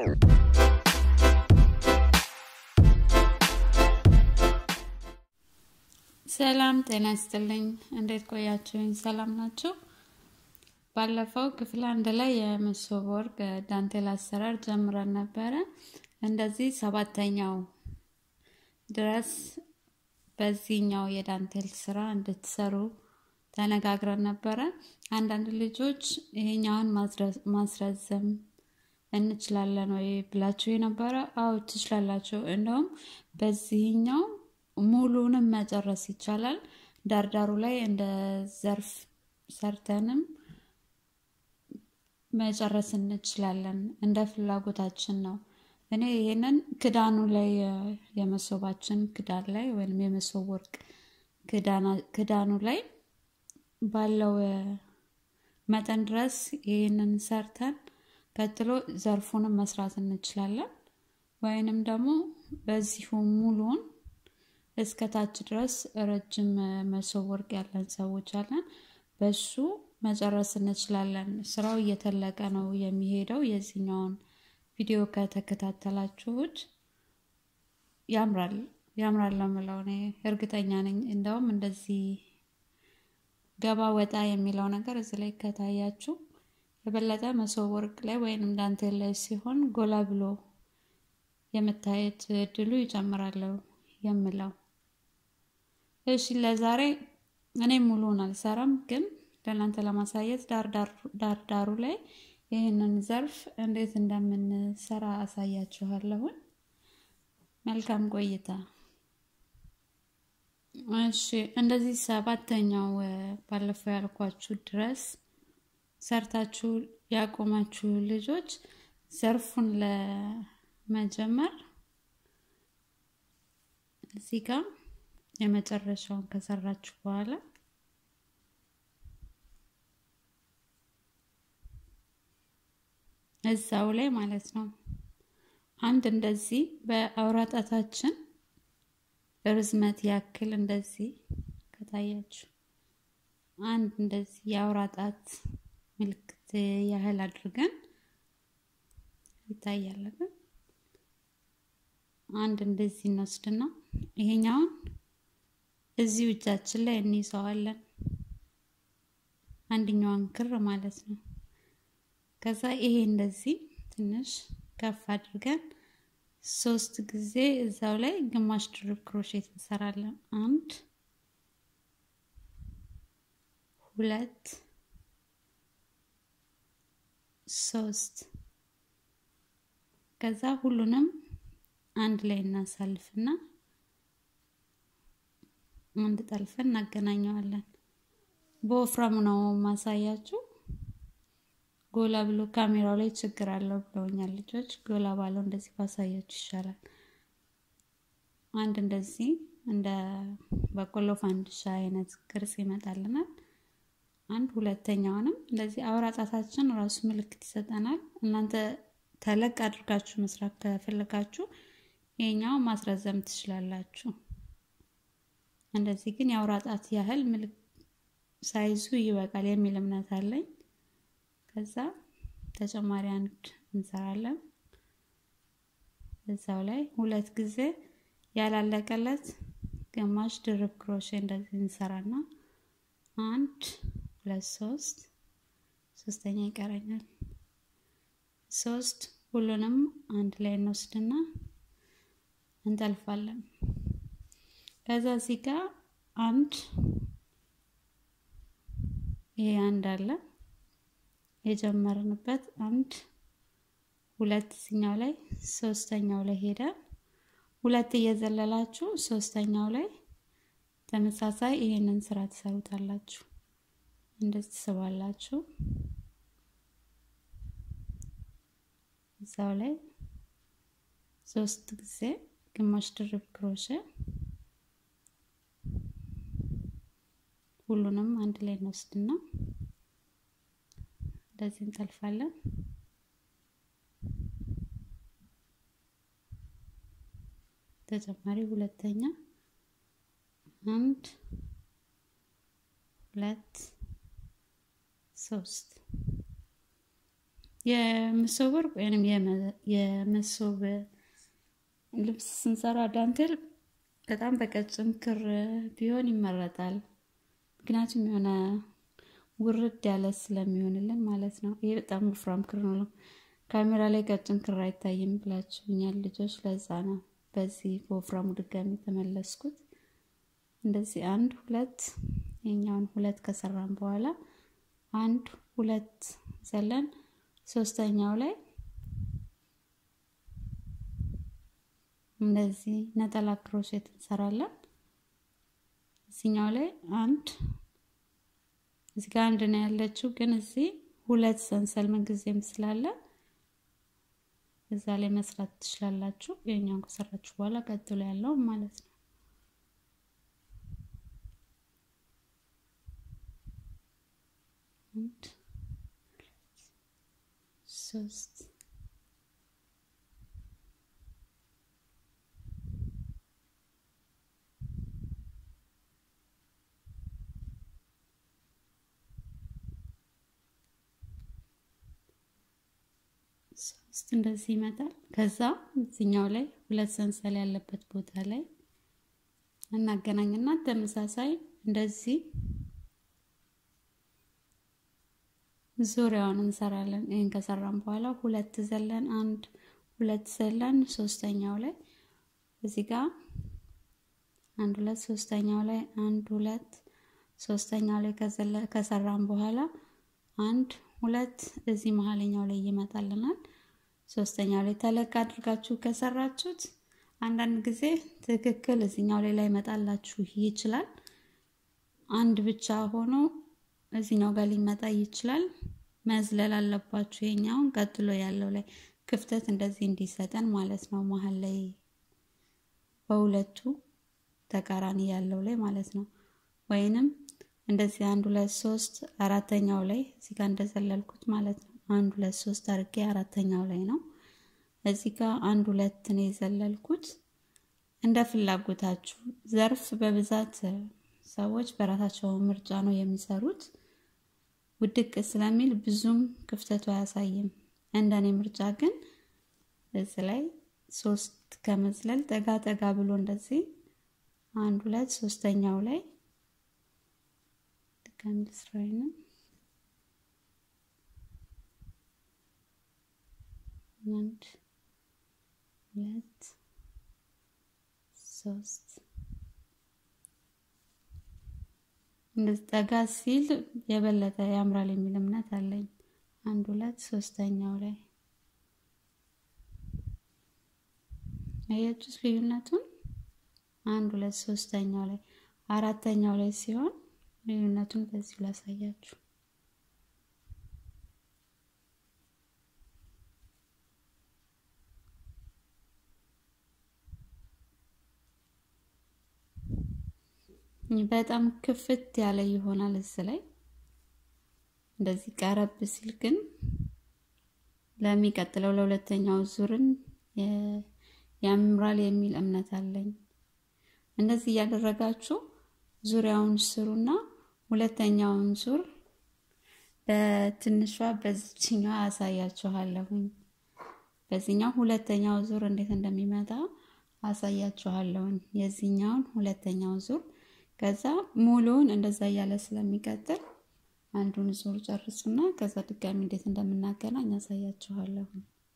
ሰላም ጤና ይስጥልኝ። እንዴት ቆያችሁኝ? ሰላም ናችሁ? ባለፈው ክፍል አንድ ላይ የመሶብ ወርቅ ዳንቴል አሰራር ጀምረን ነበረ። እንደዚህ ሰባተኛው ድረስ በዚህኛው የዳንቴል ስራ እንድትሰሩ ተነጋግረን ነበረ። አንዳንድ ልጆች ይሄኛውን ማስረዘም እንችላለን ወይ ብላችሁ የነበረ፣ አዎ ትችላላችሁ። እንደውም በዚህኛው ሙሉንም መጨረስ ይቻላል። ዳርዳሩ ላይ እንደ ዘርፍ ሰርተንም መጨረስ እንችላለን። እንደ ፍላጎታችን ነው። እኔ ይሄንን ክዳኑ ላይ የመሶባችን ክዳን ላይ ወይም የመሶብ ወርቅ ክዳኑ ላይ ባለው መጠን ድረስ ይህንን ሰርተን ቀጥሎ ዘርፉንም መስራት እንችላለን። ወይንም ደግሞ በዚሁ ሙሉውን እስከ ታች ድረስ ረጅም መሶብ ወርቅ ያለን ሰዎች አለን። በሱ መጨረስ እንችላለን። ስራው እየተለቀ ነው የሚሄደው። የዚህኛውን ቪዲዮ ከተከታተላችሁት ያምራል ያምራል ለምለው እኔ እርግጠኛ ነኝ። እንደውም እንደዚህ ገባ ወጣ የሚለው ነገር እዚህ ላይ ከታያችሁ የበለጠ መሶብ ወርቅ ላይ ወይንም ዳንቴል ላይ ሲሆን ጎላ ብሎ የመታየት እድሉ ይጨምራለሁ የምለው። እሺ ለዛሬ እኔ ሙሉውን አልሰራም፣ ግን ለእናንተ ለማሳየት ዳር ዳሩ ላይ ይህንን ዘርፍ እንዴት እንደምንሰራ አሳያችኋለሁን። መልካም ቆይታ። እሺ እንደዚህ ሰባተኛው ባለፈው ያልኳችሁ ድረስ ሰርታችሁ ያቆማችሁ ልጆች ዘርፉን ለመጀመር እዚህ ጋር የመጨረሻውን ከሰራችሁ በኋላ እዛው ላይ ማለት ነው አንድ እንደዚህ በአውራጣታችን ርዝመት ያክል እንደዚህ ከታያችሁ አንድ እንደዚህ የአውራጣት ምልክት ያህል አድርገን ይታያለን። አንድ እንደዚህ እንወስድና ይሄኛውን እዚሁ እጃችን ላይ እንይዘዋለን። አንድኛዋን ክር ማለት ነው። ከዛ ይሄ እንደዚህ ትንሽ ከፍ አድርገን ሶስት ጊዜ እዛው ላይ ግማሽ ድርብ ክሮሼት እንሰራለን። አንድ ሁለት ሶስት ከዛ ሁሉንም አንድ ላይ እናሳልፍና አንድ ጠልፈን እናገናኘዋለን። በወፍራሙ ነው ማሳያችሁ። ጎላ ብሎ ካሜራው ላይ ችግር አለው ብለውኛል ልጆች። ጎላ ባለው እንደዚህ ባሳያችሁ ይሻላል። አንድ እንደዚህ እንደ በቆሎ ፋንድሻ አይነት ቅርጽ ይመጣልናል። አንድ ሁለተኛውንም እንደዚህ አውራ ጣታችን ራሱ ምልክት ይሰጠናል። እናንተ ተለቅ አድርጋችሁ መስራት ከፈለጋችሁ ይሄኛው ማስረዘም ትችላላችሁ። እንደዚህ ግን የአውራ ጣት ያህል ሳይዙ ይበቃል የሚል እምነት አለኝ። ከዛ ተጨማሪ አንድ እንሰራለን። እዛው ላይ ሁለት ጊዜ ያላለቀለት ግማሽ ድርብ ክሮሼ እንደዚህ እንሰራና አንድ ሁለት ሶስት ሶስተኛ ይቀረኛል። ሶስት ሁሉንም አንድ ላይ እንወስድና እንጠልፋለን። ከዛ እዚህ ጋር አንድ ይሄ አንድ አለ የጀመርንበት አንድ ሁለት እዚኛው ላይ ሶስተኛው ላይ ሄደ ሁለት እየዘለላችሁ ሶስተኛው ላይ ተመሳሳይ ይሄንን ስራ ትሰሩታላችሁ። እንደዚህ ትስባላችሁ። እዛው ላይ ሶስት ጊዜ ግማሽ ድርብ ክሮሼ ሁሉንም አንድ ላይ እንወስድና እንደዚህ እንጠልፋለን። ተጨማሪ ሁለተኛ አንድ ሁለት ሶስት የመሶብ ወርቅ ወይም የመሶብ ልብስ ስንሰራ ዳንቴል በጣም በቀጭን ክር ቢሆን ይመረጣል። ምክንያቱም የሆነ ውርድ ያለ ስለሚሆንልን ማለት ነው። ይሄ በጣም ወፍራም ክር ነው። ካሜራ ላይ ቀጭን ክር አይታይም ብላችሁኛል ልጆች። ለዛ ነው በዚህ በወፍራሙ ድጋሚ የተመለስኩት። እንደዚህ አንድ ሁለት የኛውን ሁለት ከሰራን በኋላ አንድ ሁለት ዘለን ሶስተኛው ላይ እንደዚህ ነጠላ ክሮሼት እንሰራለን። እዚኛው ላይ አንድ እዚህ ጋር አንድ ነው ያለችው፣ ግን እዚህ ሁለት ሰንሰል ምንጊዜም ስላለ እዛ ላይ መስራት ትችላላችሁ። የኛውን ከሰራችሁ በኋላ ቀጥሎ ያለው ማለት ነው። አንድ ሶስት ሶስት እንደዚህ ይመጣል። ከዛ እዚኛው ላይ ሁለት ሰንሰል ያለበት ቦታ ላይ እናገናኝና ተመሳሳይ እንደዚህ ዙሪያውን እንሰራለን። ይህን ከሰራን በኋላ ሁለት ዘለን አንድ ሁለት ዘለን ሶስተኛው ላይ እዚህ ጋር አንድ ሁለት ሶስተኛው ላይ አንድ ሁለት ሶስተኛው ላይ ከሰራን በኋላ አንድ ሁለት እዚህ መሀለኛው ላይ ይመጣልናል። ሶስተኛው ላይ ተለቅ አድርጋችሁ ከሰራችሁት አንዳንድ ጊዜ ትክክል እዚኛው ላይ ላይ መጣላችሁ ይችላል። አንድ ብቻ ሆኖ እዚኛው ጋር ሊመጣ ይችላል። መዝለል አለባችሁ። የኛውን ቀጥሎ ያለው ላይ ክፍተት እንደዚህ እንዲሰጠን ማለት ነው። መሀል ላይ በሁለቱ ተቃራኒ ያለው ላይ ማለት ነው። ወይንም እንደዚህ አንድ ሁለት ሶስት አራተኛው ላይ እዚህ ጋር እንደዘለልኩት ማለት ነው። አንድ ሁለት ሶስት አድርጌ አራተኛው ላይ ነው። እዚህ ጋር አንድ ሁለት ነው የዘለልኩት። እንደ ፍላጎታችሁ ዘርፍ በብዛት ሰዎች በራሳቸው ምርጫ ነው የሚሰሩት። ውድቅ ስለሚል ብዙም ክፍተቱ አያሳይም። እንደኔ ምርጫ ግን እዚህ ላይ ሶስት ከመዝለል ጠጋ ጠጋ ብሎ እንደዚህ አንድ ሁለት ሶስተኛው ላይ ድጋሚ ልስራይንም አንድ ሁለት ሶስት እንደዚህ ጠጋ ሲል የበለጠ ያምራል የሚል እምነት አለኝ። አንድ ሁለት ሶስተኛው ላይ አያችሁት ልዩነቱን? አንድ ሁለት ሶስተኛው ላይ አራተኛው ላይ ሲሆን ልዩነቱን በዚሁ ላሳያችሁ። በጣም ክፍት ያለ ይሆናል እዚህ ላይ እንደዚህ ቀረብ ሲል ግን ለሚቀጥለው ለሁለተኛው ዙርን ያምራል የሚል እምነት አለኝ። እንደዚህ እያደረጋችሁ ዙሪያውን ስሩና ሁለተኛውን ዙር በትንሿ በዚችኛዋ አሳያችኋለሁኝ። በዚህኛው ሁለተኛው ዙር እንዴት እንደሚመጣ አሳያችኋለሁኝ። የዚህኛውን ሁለተኛው ዙር ከዛ ሙሉውን እንደዛ እያለ ስለሚቀጥል አንዱን ዙር ጨርሱና ከዛ ድጋሚ እንዴት እንደምናገናኝ ያሳያችኋለሁ።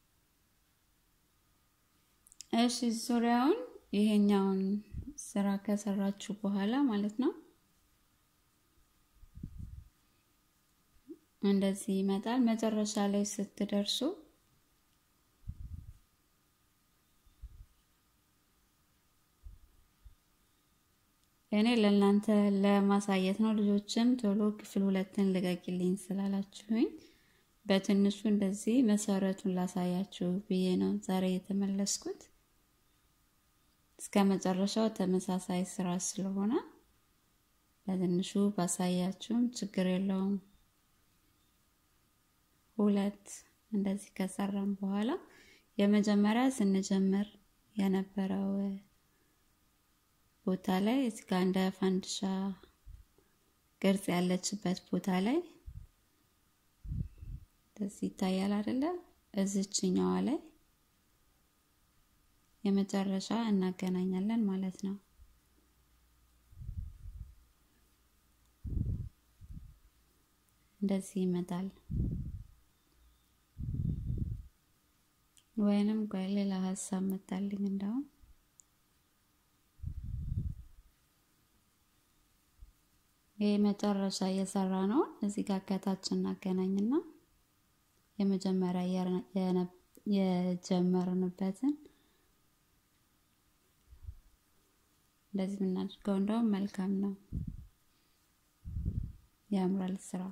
እሺ ዙሪያውን ይሄኛውን ስራ ከሰራችሁ በኋላ ማለት ነው እንደዚህ ይመጣል። መጨረሻ ላይ ስትደርሱ እኔ ለእናንተ ለማሳየት ነው። ልጆችም ቶሎ ክፍል ሁለትን ልቀቂልኝ ስላላችሁኝ በትንሹ እንደዚህ መሰረቱን ላሳያችሁ ብዬ ነው ዛሬ የተመለስኩት። እስከ መጨረሻው ተመሳሳይ ስራ ስለሆነ በትንሹ ባሳያችሁም ችግር የለውም። ሁለት እንደዚህ ከሰራም በኋላ የመጀመሪያ ስንጀምር የነበረው ቦታ ላይ እዚህ ጋር እንደ ፋንድሻ ቅርጽ ያለችበት ቦታ ላይ እንደዚህ ይታያል አይደለ? እዚችኛዋ ላይ የመጨረሻ እናገናኛለን ማለት ነው። እንደዚህ ይመጣል። ወይንም ቆይ ሌላ ሀሳብ መጣልኝ እንደውም ይህ መጨረሻ እየሰራ ነው። እዚህ ጋር ከታች እናገናኝና የመጀመሪያ የጀመርንበትን እንደዚህ የምናደርገው እንደውም መልካም ነው፣ ያምራል ስራው።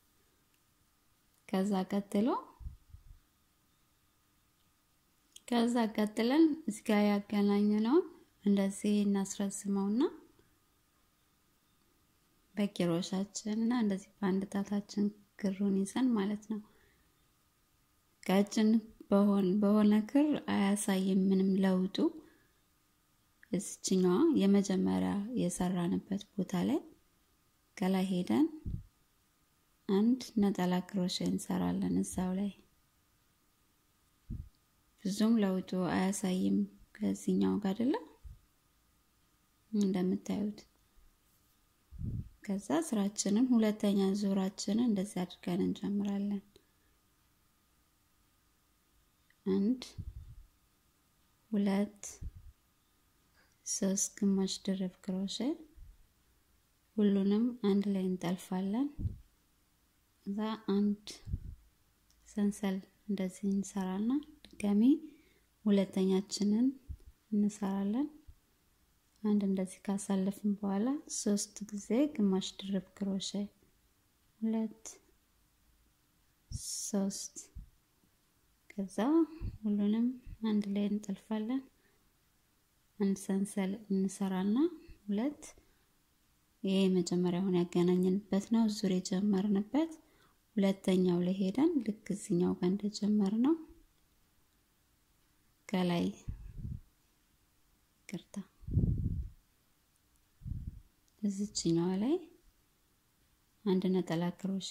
ከዛ ቀጥሎ ከዛ ቀጥለን እዚህ ጋር ያገናኘነውን እንደዚህ እናስረዝመውና በኪሮሻችን እና እንደዚህ በአንድ ጣታችን ክሩን ይዘን ማለት ነው። ቀጭን በሆነ ክር አያሳይም ምንም ለውጡ። እዚችኛዋ የመጀመሪያ የሰራንበት ቦታ ላይ ከላይ ሄደን አንድ ነጠላ ክሮሼ እንሰራለን እዛው ላይ ብዙም ለውጡ አያሳይም ከዚህኛው ጋር አይደለም እንደምታዩት። ከዛ ስራችንን ሁለተኛ ዙራችንን እንደዚህ አድርገን እንጀምራለን። አንድ ሁለት ሶስት ግማሽ ድርብ ክሮሼ ሁሉንም አንድ ላይ እንጠልፋለን። እዛ አንድ ሰንሰል እንደዚህ እንሰራና ድጋሚ ሁለተኛችንን እንሰራለን። አንድ እንደዚህ ካሳለፍን በኋላ ሶስት ጊዜ ግማሽ ድርብ ክሮሼ ሁለት ሶስት ከዛ ሁሉንም አንድ ላይ እንጠልፋለን። አንድ ሰንሰል እንሰራና ሁለት ይሄ መጀመሪያውን ያገናኘንበት ነው ዙር የጀመርንበት ሁለተኛው ላይ ሄደን ልክ እዚኛው ጋር እንደጀመር ነው ከላይ ቅርታ እዚችኛዋ ላይ አንድ ነጠላ ክሮሼ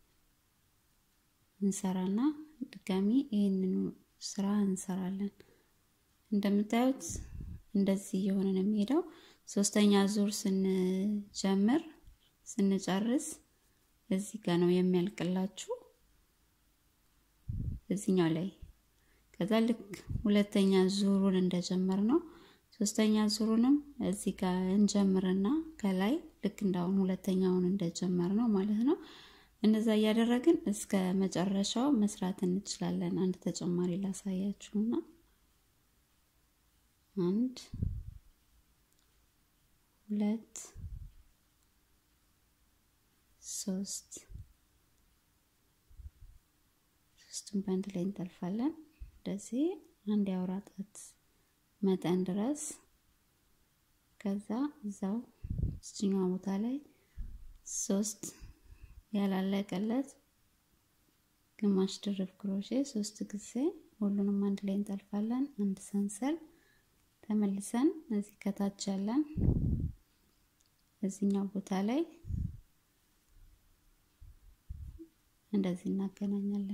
እንሰራና ድጋሚ ይህንኑ ስራ እንሰራለን። እንደምታዩት እንደዚህ እየሆነ ነው የሚሄደው። ሶስተኛ ዙር ስንጀምር ስንጨርስ እዚህ ጋር ነው የሚያልቅላችሁ እዚኛው ላይ ከዛ ልክ ሁለተኛ ዙሩን እንደጀመር ነው ሶስተኛ ዙሩንም እዚህ ጋር እንጀምርና ከላይ ልክ እንዳሁን ሁለተኛውን እንደጀመር ነው ማለት ነው። እንደዛ እያደረግን እስከ መጨረሻው መስራት እንችላለን። አንድ ተጨማሪ ላሳያችሁና አንድ ሁለት ሶስት ሶስቱን በአንድ ላይ እንጠልፋለን። እንደዚህ አንድ የአውራ ጣት መጠን ድረስ ከዛ እዛው እችኛዋ ቦታ ላይ ሶስት ያላለቀለት ግማሽ ድርብ ክሮሼ ሶስት ጊዜ ሁሉንም አንድ ላይ እንጠልፋለን። አንድ ሰንሰል ተመልሰን እዚህ ከታች ያለን እዚህኛው ቦታ ላይ እንደዚህ እናገናኛለን።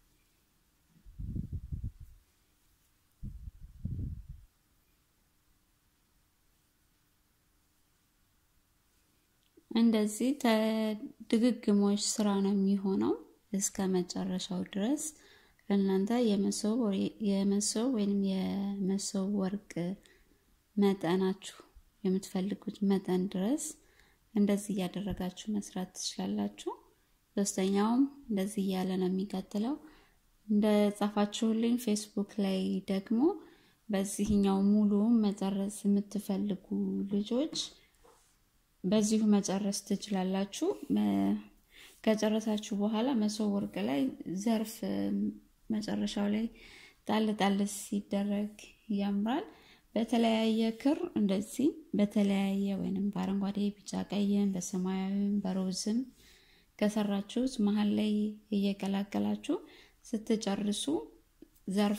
እንደዚህ ድግግሞች ስራ ነው የሚሆነው እስከ መጨረሻው ድረስ ለእናንተ የመሶብ የመሶብ ወይም የመሶብ ወርቅ መጠናችሁ የምትፈልጉት መጠን ድረስ እንደዚህ እያደረጋችሁ መስራት ትችላላችሁ። ሶስተኛውም እንደዚህ እያለ ነው የሚቀጥለው። እንደ ጻፋችሁልኝ ፌስቡክ ላይ ደግሞ በዚህኛው ሙሉ መጨረስ የምትፈልጉ ልጆች በዚሁ መጨረስ ትችላላችሁ። ከጨረሳችሁ በኋላ መሶብ ወርቅ ላይ ዘርፍ መጨረሻው ላይ ጣል ጣል ሲደረግ ያምራል። በተለያየ ክር እንደዚህ በተለያየ ወይንም በአረንጓዴ፣ ቢጫ፣ ቀይም በሰማያዊም በሮዝም ከሰራችሁት መሀል ላይ እየቀላቀላችሁ ስትጨርሱ ዘርፍ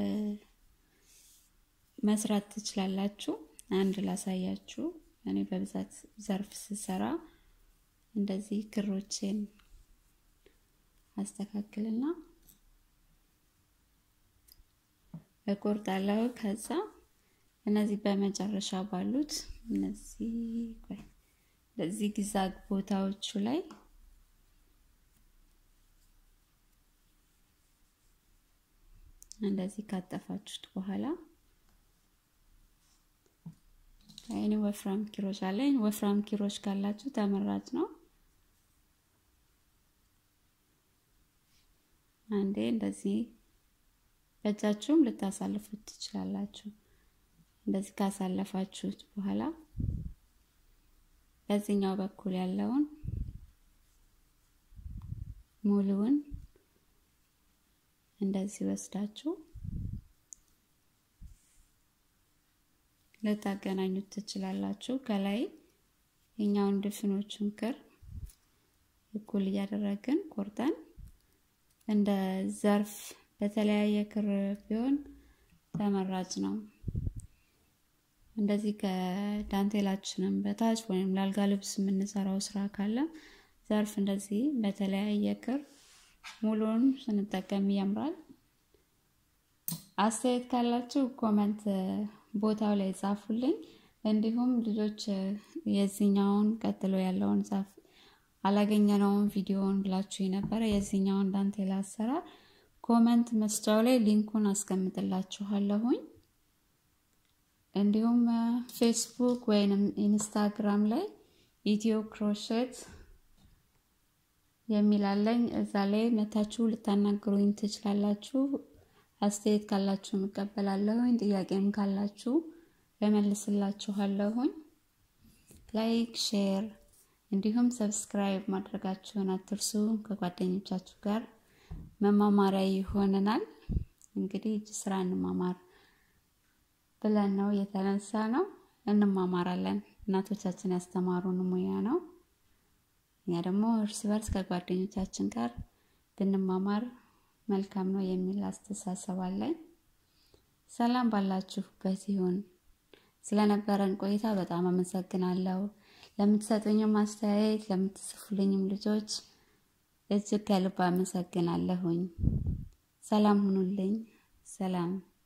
መስራት ትችላላችሁ። አንድ ላሳያችሁ። እኔ በብዛት ዘርፍ ስሰራ እንደዚህ ክሮቼን አስተካክልና እቆርጣለሁ። ከዛ እነዚህ በመጨረሻ ባሉት እነዚህ ቆይ በዚህ ግዛግ ቦታዎቹ ላይ እንደዚህ ካጠፋችሁት በኋላ እኔ ወፍራም ኪሮች አለኝ። ወፍራም ኪሮች ካላችሁ ተመራጭ ነው። አንዴ እንደዚህ በእጃችሁም ልታሳልፉት ትችላላችሁ። እንደዚህ ካሳለፋችሁት በኋላ በዚህኛው በኩል ያለውን ሙሉውን እንደዚህ ወስዳችሁ ልታገናኙት ትችላላችሁ። ከላይ የኛውን ድፍኖቹን ክር እኩል እያደረግን ቆርጠን እንደ ዘርፍ በተለያየ ክር ቢሆን ተመራጭ ነው። እንደዚህ ከዳንቴላችንም በታች ወይም ላልጋ ልብስ የምንሰራው ስራ ካለ ዘርፍ እንደዚህ በተለያየ ክር ሙሉን ስንጠቀም ያምራል። አስተያየት ካላችሁ ኮመንት ቦታው ላይ ጻፉልኝ። እንዲሁም ልጆች የዚህኛውን ቀጥሎ ያለውን ጻፍ አላገኘነውን ቪዲዮውን ብላችሁ የነበረ የዚህኛውን ዳንቴላ አሰራር ኮመንት መስጫው ላይ ሊንኩን አስቀምጥላችኋለሁኝ። እንዲሁም ፌስቡክ ወይንም ኢንስታግራም ላይ ኢትዮ ክሮሼት የሚላለኝ እዛ ላይ መታችሁ ልታናግሩኝ ትችላላችሁ። አስተያየት ካላችሁ እቀበላለሁኝ። ጥያቄም ካላችሁ እመልስላችኋለሁኝ። ላይክ፣ ሼር እንዲሁም ሰብስክራይብ ማድረጋችሁን አትርሱ። ከጓደኞቻችሁ ጋር መማማሪያ ይሆነናል። እንግዲህ እጅ ስራ እንማማር ብለን ነው የተነሳ ነው። እንማማራለን። እናቶቻችን ያስተማሩን ሙያ ነው። እኛ ደግሞ እርስ በርስ ከጓደኞቻችን ጋር ብንማማር መልካም ነው የሚል አስተሳሰብ አለኝ። ሰላም ባላችሁበት ይሁን። ስለነበረን ቆይታ በጣም አመሰግናለሁ። ለምትሰጡኝም አስተያየት ለምትጽፉልኝም ልጆች እጅግ ከልብ አመሰግናለሁኝ። ሰላም ሁኑልኝ። ሰላም